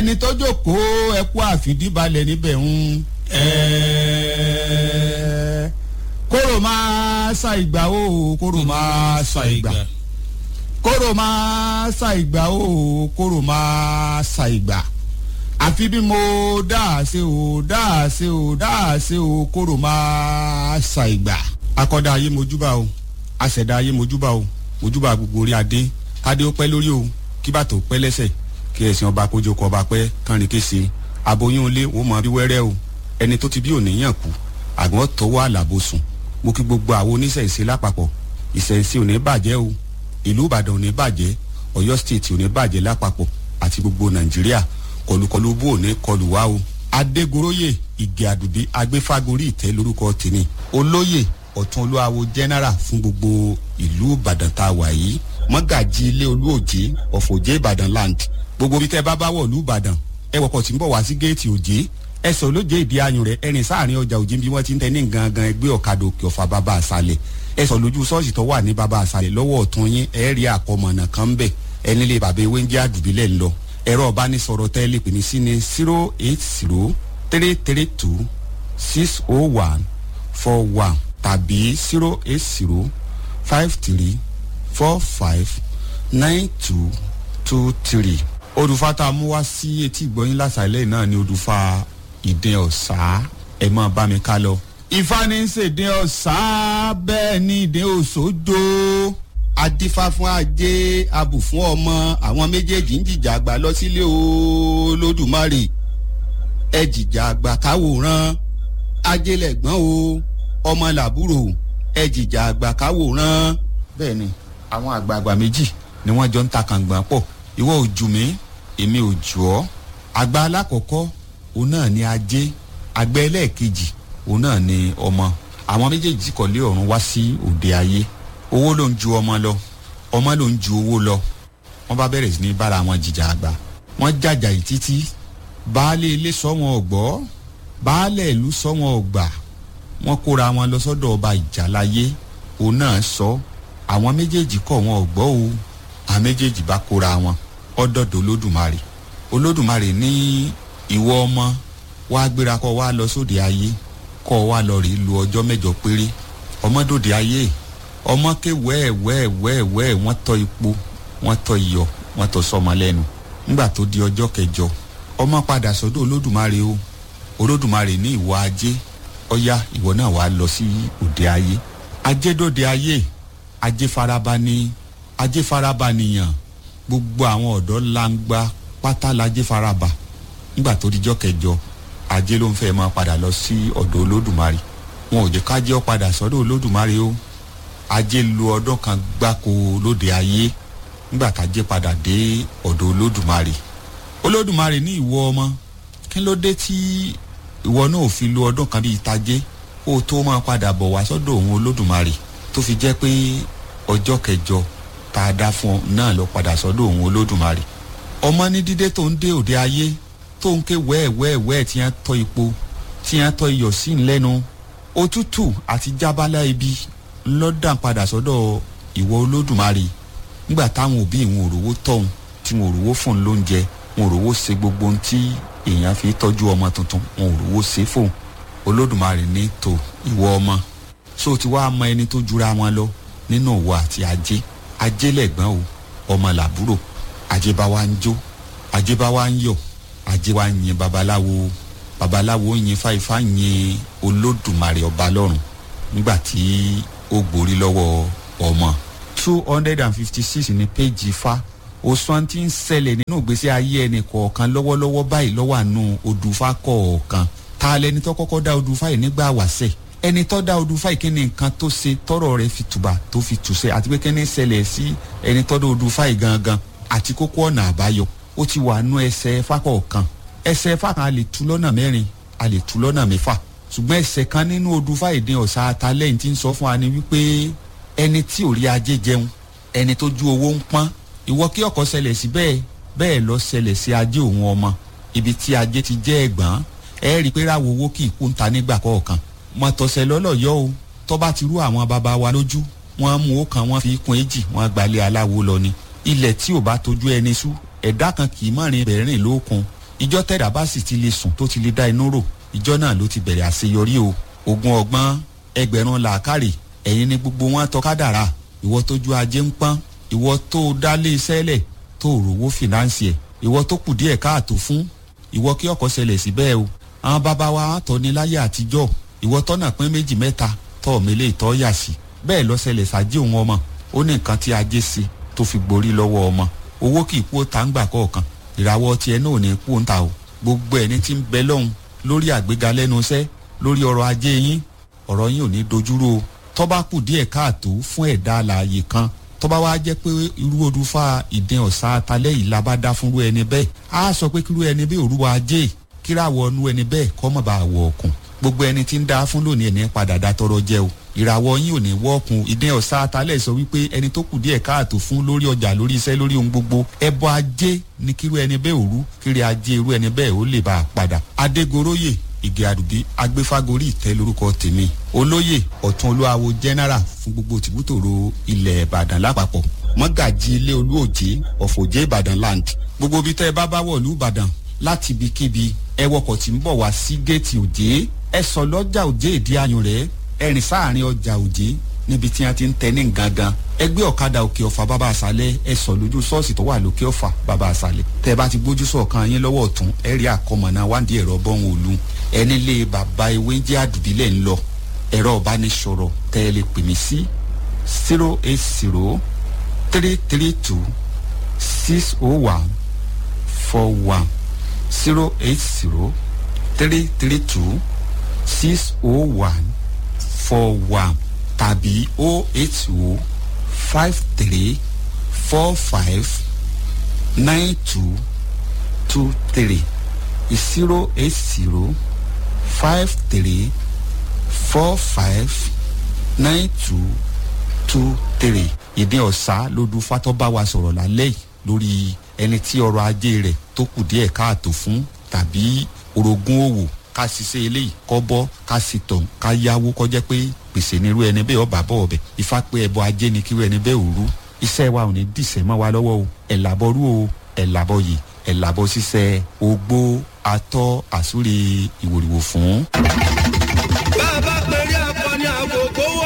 ẹni tó jókòó ẹkú àfìdíbalẹ̀ níbẹ̀ ń. ẹ̀ẹ́ kóró máa sa ìgbà o kóró máa sa ìgbà kóró máa sa ìgbà o kóró máa sa ìgbà àfi bí mo dáàse o dáàse o dáàse o kóró máa sa ìgbà. akọ́dá ayé mojúbà o aṣẹ̀dá ayé mojúbà o mojúbà gbogbo orí adé kádé ó pẹ́ lórí o kí bàtò pẹ́ lẹ́sẹ̀ kí ẹ̀sìn ọba kójókòó ọba pẹ́ kánrin kése aboyún ilé wọ́n mọ bí wẹ́rẹ́ o ẹni tó ti bí òníyàn kú àgbọn tọwọ́ àlàbò sùn mo kí gbogbo àwọn oníṣẹ̀ṣe lápapọ̀ ìṣẹ̀ṣe ò ní bàjẹ́ o ìlú ìbàdàn ò ní bàjẹ́ ọ̀yọ́ state ò ní bàjẹ́ lápapọ̀ àti gbogbo nàìjíríà kọlùkọlù bó ò ní kọlù wá o adégoróyè ìgè àdùdí agbéfágorí ìtẹ́ lórúkọ tèmi olóyè ọ̀tún olúwawo general fún gbogbo ìlú ìbàdàn tá a wà yìí mọ́gàjì ilé olúòjé ọ̀fọ̀jẹ́ ìbàdàn land gbogbo bí tẹ́ bá bá wọ̀ ìlú ìbàdàn ẹ wọkọ̀ tí ń bọ̀ wá sí géètì òjé ẹsẹ̀ olóje ìdí ayùn rẹ̀ ẹ̀rìn sáàrin ọjà òjì bí wọ́n ti ń tẹ́ ní gangan ẹgbẹ́ ọ̀kadà òkè ọ̀fà bàbá àṣàlẹ̀ ẹsẹ̀ lójú ṣọ́ọ̀ṣì tó wà ní bàbá àṣàlẹ̀ lọ́wọ́ ọ̀tún yín ẹ̀ rí àkọmọ̀nà kan bẹ̀ ẹni lè bàbá ewé ń jẹ́ àdùbílẹ̀ ńlọ ẹ̀rọ ọ̀bánisọ̀rọ̀ tẹ́ lè pè ní sí ní zero eight zero three three two six oh one four one tàbí zero eight zero five three four five nine two two three odùfà tá a mú wá sí etí ìgbọ́yìn lásàlẹ̀ náà ni odùfà ìdín ọ̀sá ẹ̀ máa bá mi ká lọ. ifá ní í ṣèdín ọ̀sá bẹ́ẹ̀ ni ìdín òṣòjò adífá fún ajé abù fún ọmọ àwọn méjèèjì ń jìjà àgbà lọ sílé olódùmarè ẹ jìjà àgbà káwòrán ajé lẹ̀gbọ́n o ọmọ làbúrò ẹ jìjà àgbà káwòrán. bẹ́ẹ̀ ni àwọn àgbààgbà méjì ni wọ́n jọ ń ta kàngbọ̀n pọ̀ ìwọ ò jù mí èmi ò jù ọ́ àgbà alákọ̀ọ́kọ́ òun náà ni ajé àgbà ẹlẹ́ẹ̀kejì òun náà ni ọmọ àwọn méjèèjì kọ̀lé ọ̀run wá sí òde ayé owó ló ń ju ọmọ lọ ọmọ ló ń ju owó lọ wọ́n bá bẹ̀rẹ̀ sí ní bára wọn jìjà àgbà wọ́n jàjà yìí títí baálé ilé sọ wọn ọ̀gbọ́ baálé ìlú sọ wọn ọ̀gbà wọ́n kóra wọn lọ sọ́dọ̀ ọba ìjàláyé òun náà sọ àwọn méjèèjì kọ̀ wọn ọ̀gbọ́ o àwọn méjèèjì bá kóra wọn ọdọọdọ olódùmarè olódùmarè ní ìwọ ọmọ wàá gbéra kọ wá lọ sóde ayé kọ wá lọ rí lu ọjọ́ mẹ́jọ péré ọmọdòde ayé ọmọ ké wẹ́ẹ̀ wẹ́ẹ̀ wẹ́ẹ̀ wẹ́ẹ̀ wọ́n tọ́ ipò wọ́n tọ́ iyọ̀ wọ́n tọ́ sọmọ lẹ́nu nígbà tó di ọjọ́ kẹjọ ọmọ padà sọ́dọ̀ olódùmarè o olódùmarè ní ìwọ ajé ọyá ìwọ náà wàá lọ sí òde ayé ajé dòde ayé ajé faraba ní ajé faraba nìyàn gbogbo àwọn ọ̀dọ́ langba pátá lajé faraba nígbà tó dijọ́ kẹjọ ajé ló ń fẹ́ máa padà lọ sí ọ̀dọ̀ olódùmarè wọn ò jẹ́ kájẹ́ ọ padà sọ́dọ̀ olódùmarè o ajé lu ọdún kan gbáko lóde ayé nígbà tájé padà dé ọ̀dọ̀ olódùmarè olódùmarè ní ìwọ ọmọ kí ló dé tí ìwọ náà ò fi lu ọdún kan bíi tajé kó o tó máa padà bọ̀ wá sọ́dọ̀ òun olódùmarè tó fi jẹ́ pé ọjọ́ kẹjọ tá a dá fún ọ náà lọ padà sọ́dọ̀ òun olódùmarè ọmọ ní dídé tó ń dé òde ayé tó ń ké wẹ́ẹ̀wẹ́ẹ̀wẹ́ẹ̀ tí wọ́n tọ́ ipò tí wọ́n tọ́ iyọ̀ sí ńlẹ́nu òtútù àti jábálá ibi ńlọ́dàn padà sọ́dọ̀ ìwọ olódùmarè nígbà táwọn òbí ìwọ̀n òrówó tọ̀hún tí wọn òrówó fún un lóúnjẹ wọn òrówó ṣe gbogbo ohun tí èèyàn fi tọ́jú ọmọ tuntun wọn òrówó ṣe fóun olódùmarè ní tò ìwọ ọmọ so ti wá mọ ẹni tó jura wọn lọ nínú òwò àti ajé ajé lẹ̀gbọ́n o ọmọ làbúrò ajé bá wa ń jó ajé bá wa ń yọ̀ ajé wa ń yin babaláwo babaláwo ń yin fáifá ń yin olódùmarè ọba lọ́run nígbà tí ó gborí lọ́wọ́ ọmọ two hundred and fifty six ní péjì fa òsùn tí ń ṣẹlẹ̀ nínú ìgbésí ayé ẹnì kọ̀ọ̀kan lọ́wọ́lọ́wọ́ báyìí lọ́wọ́ àánú odùfá kọ̀ọ̀kan ta lẹni tó kọ́kọ́ dá odùfá yìí nígbà wàṣẹ̀ ẹni tó dá odùfá yìí kí ni nǹkan tó ṣe tọrọ rẹ fi tùbà tó fi tùṣẹ àti pé kí ni ṣẹlẹ̀ sí ẹni tó dá odùfá yìí gangan àti kókó ọ̀nà àbáyọ ó ti wà nú ẹsẹ̀ fákọ̀ọ̀kan ẹsẹ̀ fákan a lè tu lọ́nà mẹ́rin a lè tu lọ́nà mẹ́fà ṣùgbọ́n ẹsẹ̀ kan nínú odùfá ìdín ọ̀sà atalẹ́yìn tí ń sọ fún wa ni wípé ẹni tí ò rí ajé jẹun ẹni tó ju owó ń pọ́n ìwọ kí ọkọ̀ ṣẹlẹ̀ sí bẹ́ẹ̀ bẹ́ẹ̀ lọ ṣẹlẹ̀ sí ajé òun ọmọ ibi tí ajé ti jẹ́ ẹ̀gbọ́n ẹ rí i pé ráwo owó kì í kú ń ta nígbà kọ̀ọ̀kan mọ̀tọ̀sẹ̀ lọ́lọ́yọ́ o tó bá ti rú àwọn baba wa lójú wọ́n mú ó kan wọ́n fi kún èjì wọ́n gbalẹ̀ aláwo lọ ni ilẹ̀ tí ò bá tójú ẹni sú ẹ̀dá kan kì í mọ̀rin bẹ̀rìn lókun ìjọ tẹ̀dá bá sì ti lè sùn tó ti lè dá inú rò ìjọ náà ló ti bẹ̀rẹ̀ àṣeyọrí o ogun ọgbọ́n ẹgbẹ̀rún làákàrè ẹ̀yin ni gbogbo wọn tọ́ka dàrá ìwọ tójú ajé ń pọ́n ìwọ tó dálé iṣẹ́ lẹ̀ tó rówó fìnáǹsì ẹ̀ ìwọ tó kù díẹ̀ káàtó fún ìwọ kí ọkọ̀ ṣẹlẹ̀ sí bẹ́ẹ̀ o àwọn bàbá wa tọ́ ní láyé àtijọ́ ìwọ tọ́nà pín méjì mẹ́ta tọ́ mélé ìtọ́ yà sí bẹ́ẹ̀ lọ ṣẹlẹ̀ sájé òun ọmọ ó ní nǹkan tí ajé ṣe tó fi gborí lọ́wọ́ ọmọ owó kì í kú ó ta ń gbà kọ̀ọ̀kan ìràwọ̀ tiẹ̀ náà ò ní kú ń ta o gbogbo ẹni tí ń bẹ lọ́hùn lórí àgbéga lẹ́nu iṣẹ́ lórí ọrọ̀ ajé yín ọ̀rọ̀ yín ò ní dojúrò o tọ́ba kù díẹ̀ káàtó fún ẹ̀dá alààyè kan tọ́ba wá jẹ́ pé irú odúfà ìdín ọ̀sá atalẹ́ yìí la bá dá fúnrú ẹni bẹ́ẹ̀ á sọ pé kírú ẹni bẹ́ẹ̀ òrùwà ajé kíráwọ̀ ọnú ẹni bẹ́ẹ̀ kọ́ mọ̀ bá wọ̀ ọ̀kùn gbogbo ẹni tí ń dá fún lónìí ẹni padà dá tọrọ jẹ o ìràwọ̀ yín ò ní wọ́ọ̀kùn ìdín ọ̀sá atalẹ̀ sọ wípé ẹni tó kù díẹ̀ káàtó fún lórí ọjà lórí iṣẹ́ lórí ohun gbogbo ẹbọ ajé ni kírú ẹni bẹ́ẹ̀ òru kiri ajé irú ẹni bẹ́ẹ̀ ó lè bá a padà adégoróyè ìgè àdùbí agbéfágorí ìtẹ́ lórúkọ tèmi olóyè ọ̀tún olúwawo general fún gbogbo tìbútòrò ilẹ̀ ìbàdàn lápapọ̀ mọ́gàjì ilé olúòjé ọ̀fọ̀jẹ́ ìbàdàn land gbogbo ibi tẹ́ ẹ bá bá wọ̀lú ìbàdàn láti ibikíbi ẹ wọkọ̀ tí ń bọ̀ wá sí géètì òjé ẹ sọ lọ́jà òjé ìdí ayùn rẹ̀ ẹ rìn sáàrin ọjà òjé níbi tí a ti ń tẹ ní gangan ẹgbẹ́ ọ̀kadà òkè ọ̀fà bàbá àṣálẹ̀ ẹ sọ lójú ṣọ́ọ̀ṣì tó wà lókè ọ̀fà bàbá àṣálẹ̀ tẹ́ ẹ bá ti gbójú sọ̀kan yín lọ́wọ́ ọ̀tún ẹ rí àkọmọ̀nà wáńdí ẹ̀rọ bọ́hùn òlu ẹni lé bàbá ewé jẹ́ àdùbílẹ̀ ń lọ ẹ̀rọ ìbánisọ̀rọ̀ tẹ́ ẹ lè pè mí sí zero eight zero three three two six oh one four one zero eight zero three three two six oh one four one tàbí oh eight oh five three four five nine two two three zero eight zero five three four five nine two two three ìdí ọ̀sá lódú fatọ́ bá wa sọ̀rọ̀ lálẹ́ yìí lórí ẹni tí ọrọ̀ ajé rẹ̀ tó kù díẹ̀ káàtó fún tàbí orogún òwò ká ṣiṣẹ́ eléyìí kọ́ bọ́ ká sì tọ̀ ká yáwó kọjá pé gbèsè nírú ẹni bẹ́ẹ̀ ọba bọ̀ ọbẹ̀ ifá pé ẹbọ ajé ni kírú ẹni bẹ́ẹ̀ òru iṣẹ́ wa ò ní dìṣẹ́ mọ́ wa lọ́wọ́ o ẹ̀ làbọ̀ rú o ẹ̀ làbọ̀ yìí ẹ̀ làbọ̀ ṣiṣẹ́ ogbó atọ́ àsúre ìwòrìwò fún.